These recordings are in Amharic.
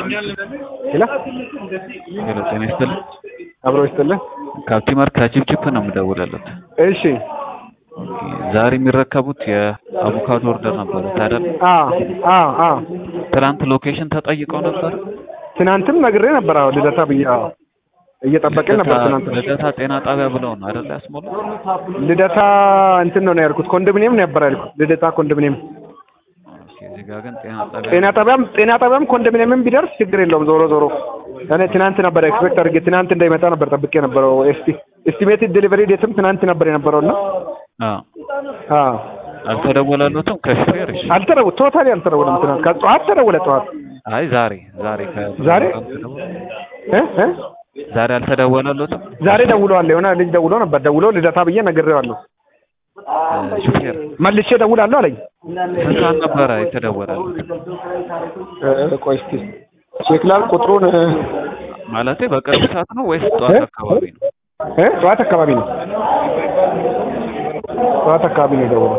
ሄሎ ሄሎ ጤና ይስጥልኝ። አብሮ ይስጥልን። ካፕቲመር ከቺፕቺፕ ነው የምደውልለት። እሺ ዛሬ የሚረከቡት የአቮካዶ ኦርደር ነበሩት አይደል? አ አ አ ትናንት ሎኬሽን ተጠይቀው ነበር። ትናንትም ነግሬ ነበር። አዎ ልደታ ብዬ አዎ እየጠበቅን ነበር። ልደታ- ትናንት ልደታ ጤና ጣቢያ ብለው ነው አይደል ያስሞሉት? ልደታ እንትን ነው ነው ያልኩት። ኮንዶሚኒየም ነው ነበር ያልኩት። ልደታ ኮንዶሚኒየም ኦኬ፣ እዚህ ጋር ግን ጤና ጣቢያ ጤና ጣቢያም ጤና ጣቢያም ኮንዶሚኒየምም ቢደርስ ችግር የለውም። ዞሮ ዞሮ እኔ ትናንት ነበር ኤክስፔክት አድርጌ ትናንት እንዳይመጣ ነበር ጠብቄ ነበረው። ኤስቲ ኤስቲሜትድ ዴሊቨሪ ዴትም ትናንት ነበር የነበረው እና አዎ አ አልተደወለሎትም ከሹፌር? እሺ። አልተደው ቶታሊ አልተደወለም። ትናንት ከጠዋት ተደወለ ጠዋት አይ ዛሬ ዛሬ ከ ዛሬ? እ እ ዛሬ አልተደወለሎትም ዛሬ ደውለዋል። የሆነ ልጅ ደውሎ ነበር። ደውሎ ልደታ ብዬ ነግሬዋለሁ። እ ሹፌር መልሼ ደውላለሁ አለኝ። ስንት ሰዓት ነበረ የተደወለለት? እ ቆይ እስኪ ቼክ ላድርግ ቁጥሩን እ ማለቴ በቅርብ ሰዓት ነው ወይስ ጠዋት አካባቢ ነው? እ ጠዋት አካባቢ ነው። ጠዋት አካባቢ ነው የደውለው።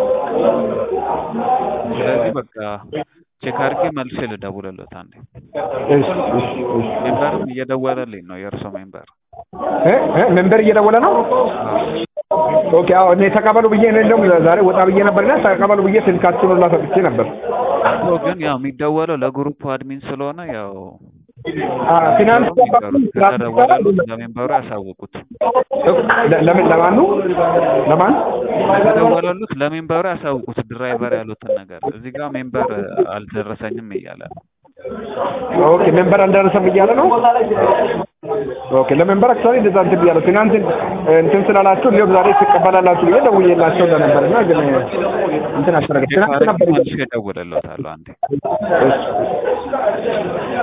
ስለዚህ በቃ ቼክ አድርጌ መልሼ ልደውልለት አንዴ። እሺ እሺ እሺ ሜምበርም እየደወለልኝ ነው የእርሶ ሜምበር። እ እ ሜምበር እየደወለ ነው። ኦኬ አዎ እኔ ተቀበሉ ብዬ እኔ እንደውም ዛሬ ወጣ ብዬ ነበርና ተቀበሉ ብዬ ስልካችሁን ሁላ ሰጥቼ ነበር። እኮ ግን ያው የሚደወለው ለግሩፕ አድሚን ስለሆነ ያው አ ፊናንስ ከተደወለሉት ለሜምበሩ ያሳውቁት። ለ- ለምን ለማኑ ለማን ከተደወለሉት ለሜምበሩ ያሳውቁት ድራይቨር ያሉትን ነገር። እዚህ ጋር ሜምበር አልደረሰኝም እያለ ነው። ኦኬ ሜምበር አልደረሰም እያለ ነው። ኦኬ ለሜምበር አክቹዋሊ እንደዛ እንትን ብያለሁ። ትናንት እንትን ስላላችሁ ሊሆን ዛሬ ትቀበላላችሁ ብዬ ደውዬላቸው ለነበር እና ግን እንትን አልተረገ ቼክ ትናንት አድርጌ ነበር መልሼ እደውልለታለሁ አንዴ። እሺ